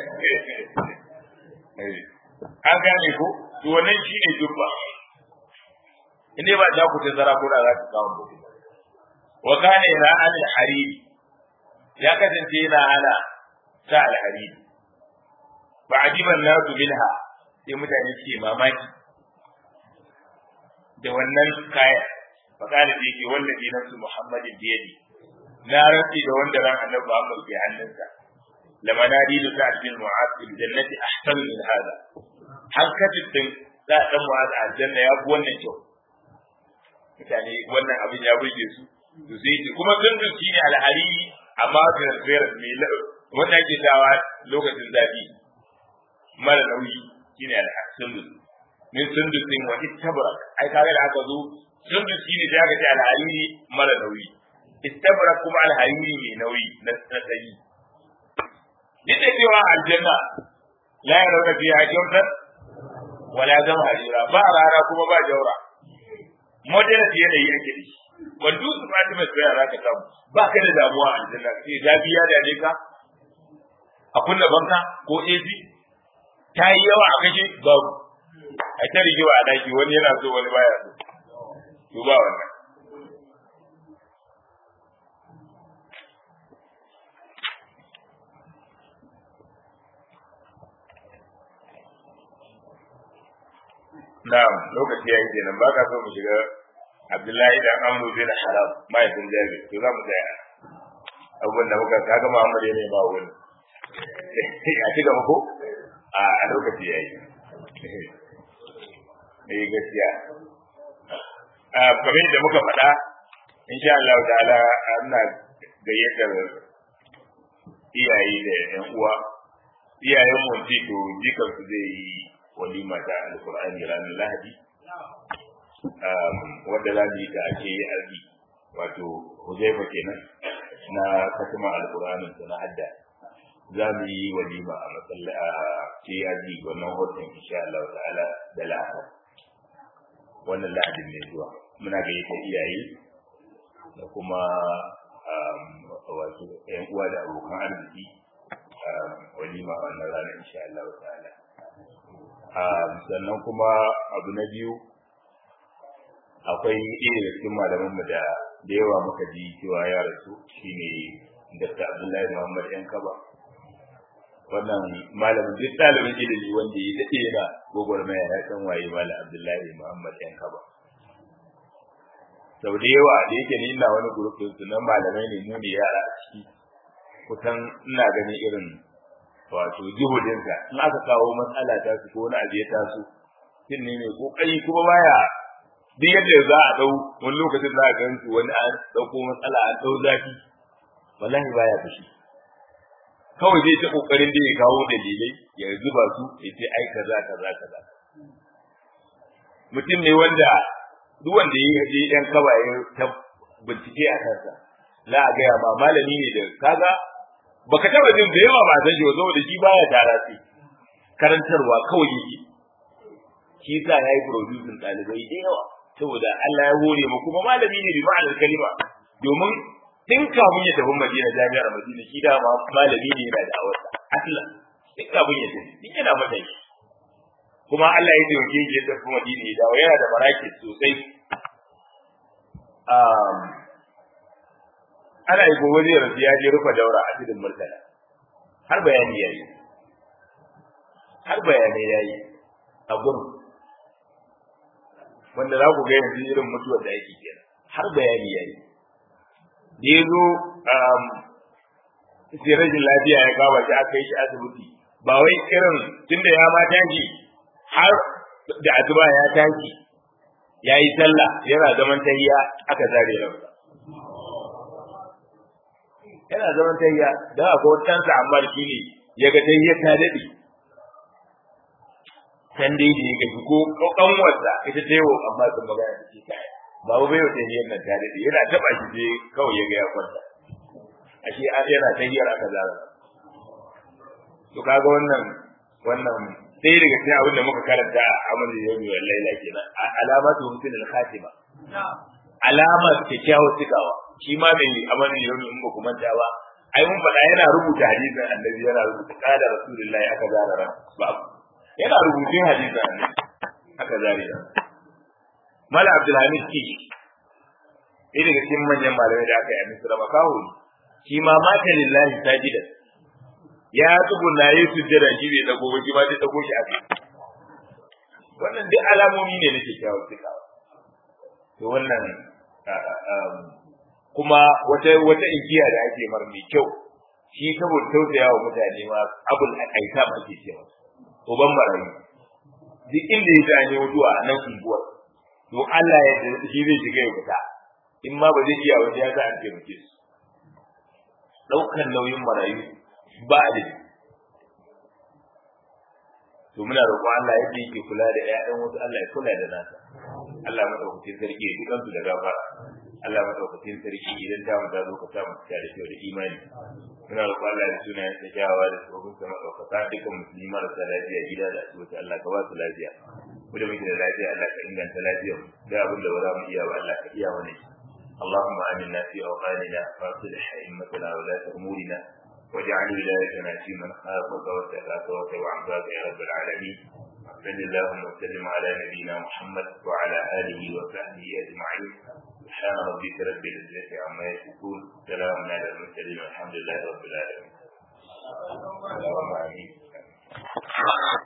An gane ko? To wannan shi ne dubba. In ba za ku ta zara ko da za ku kawo mutum. Wa kana ila al-hariri ya kasance yana hana sa al-hariri. Ba ajiban nasu bilha sai mutane suke mamaki da wannan kaya. Fa kana da yake wallahi nafsu Muhammadin biyadi. na rantsi da wanda ran annabi Muhammad ke hannunsa lamanadi da sa'ad bin mu'az fil jannati ahsanu min hada hankatin din za dan mu'az a aljanna ya fi wannan kyau mutane wannan abin ya burge su to sai ce kuma zundun shi ne alhariri amma transfer mai wanda ake dawa lokacin zafi mara nauyi shine alhasundus min sundus din wa ittabara ai kaga da aka zo sundus shi ne sai aka ce alhariri mara nauyi istabra kuma alhariri mai nauyi na sanyi duk da cewa aljanna la yarawna fiha jawtan wala zama harira ba rara kuma ba jaura modern yanayi ake da shi wanda su fatima tsaya za ka samu ba ka da damuwa a aljanna sai zafi ya dame ka a kunna banka ko AC ta yi yawa a kashe babu a ta rigewa a daki wani yana so wani baya so to ba wannan Na'am, lokaci ya yi kenan ba ka so mu shiga Abdullahi dan Amru bin Haram mahaifin Jabir to za mu tsaya abubuwan da muka kaga Muhammad ya nema wani a ci gaba ko a lokaci ya yi eh gaskiya a kamar da muka faɗa insha Allah ta'ala ana gayyatar iyaye da ƴan uwa iyayen mu to jikan su zai yi walima ta alqur'ani ranar lahadi wanda za mu yi ta ake yi arzi wato huzaifa kenan na katima alqur'anin ta na hadda za mu yi walima a matsala a KRG wannan hoton insha Allah ta'ala da lahadi wannan lahadin ne zuwa muna gayyatar iyaye da kuma wato ƴan uwa da abokan arziki walima a wannan ranar insha Allah ta'ala sannan kuma abu na biyu akwai ɗaya da cikin malamanmu da da yawa muka ji cewa ya rasu shine Dr. Abdullahi Muhammad yan kaba wannan malamin duk ɗalibin ilimi wanda ya daɗe yana gwagwarmaya ya san waye malam Abdullahi Muhammad yan kaba sau da yawa da yake ni ina wani gurufin su na malamai ne mu ne yara a ciki kusan ina ganin irin wato juhudinsa in aka kawo matsala ta su ko wani abu ya taso shin ne mai kokari kuma baya duk yadda za a dau wani lokacin za a gan su wani an dauko matsala an dau zafi wallahi baya fushi kawai zai ta kokarin da ya kawo dalilai ya zuba su ya ce ai kaza kaza kaza mutum ne wanda duk wanda ya je yan kawaye ta bincike a kansa za a gaya ma malami ne da kaga baka taba jin da yawa ba san shi saboda shi baya tara sai karantarwa kawai yake shi yasa yayi producing dalibai da yawa saboda Allah ya hore mu kuma malami ne bi ma'anar kalima domin tun kafin ya tafi Madina jami'ar Madina shi da ma malami ne yana da awarsa aslan tun kafin ya tafi din yana mata shi kuma Allah ya taimake shi ya tafi Madina ya dawo yana da maraki sosai um, ana yi gobe zai rasu ya je rufe daura a cikin murtala har bayani yayi har bayanai yayi a gurin wanda za ku ga yanzu irin mutuwar da ake kenan har bayani yayi da ya zo sai rashin lafiya ya kawo shi aka yi shi asibiti ba wai irin tunda ya ma tashi har da asuba ya tashi ya yi sallah yana zaman tahiya aka zare ransa yana zaman tahiya dan akwai wata ɗansa amma shi ne ya ga tahiya ta daɗe can dai da ya gaji ko ƙanwarsa ita ta yiwo amma sun magana da shi kai babu bai wata hiyar nan ta daɗe yana taɓa shi sai kawai ya ga ya kwanta ashe yana tahiyar aka zara to kaga wannan wannan sai daga cikin abin da muka karanta a amalin yawmi wal laila kenan alamatu husnul khatima alamar kyakkyawar cikawa shi ma mai amalin yawmi in ba ku manta ba ai mun faɗa yana rubuta hadisin annabi yana rubuta kada rasulullahi aka zara ran ba yana rubutun hadisin annabi aka zare ran mala abdulhamid kishi ɗaya daga cikin manyan malamai da aka yi a misra makaho shi ma mata lillahi sajidan ya tsuguna yi sujjada shi bai dago ba shi ma zai dago shi a kai wannan duk alamomi ne na kyakkyawar cikawa to wannan kuma wata wata inkiya da ake mar mai kyau shi saboda tausaya wa mutane ma abul akaita ma ake cewa uban marayu duk inda ya ji an yi mutuwa a nan unguwar to Allah ya shi zai shiga ya fita in ma ba zai iya wani ya sa an taimake su ɗaukar nauyin marayu ba da to muna roƙon Allah yadda yake kula da ƴaƴan wasu Allah ya kula da nasa Allah madaukakin sarki ya dukan su da gafara Allah madaukakin sarki idan ta mu zo ka samu ta da kyau da imani muna roƙon Allah da sunayen sa kyawawa da tsohon sa madaukaka dukkan musulmi marasa lafiya gida da asibiti Allah ka ba su lafiya mu da muke da lafiya Allah ka inganta lafiyar mu da abin da ba za mu iya ba Allah ka iya wani اللهم آمنا في أوطاننا وأصلح أئمتنا ولاة أمورنا واجعل ولايتنا في من خافك واتقاك واتبع عبادك يا رب العالمين صل اللهم وسلم على نبينا محمد وعلى اله وصحبه اجمعين سبحان ربك رب العزه عما يصفون سلام على المرسلين والحمد لله رب العالمين اللهم امين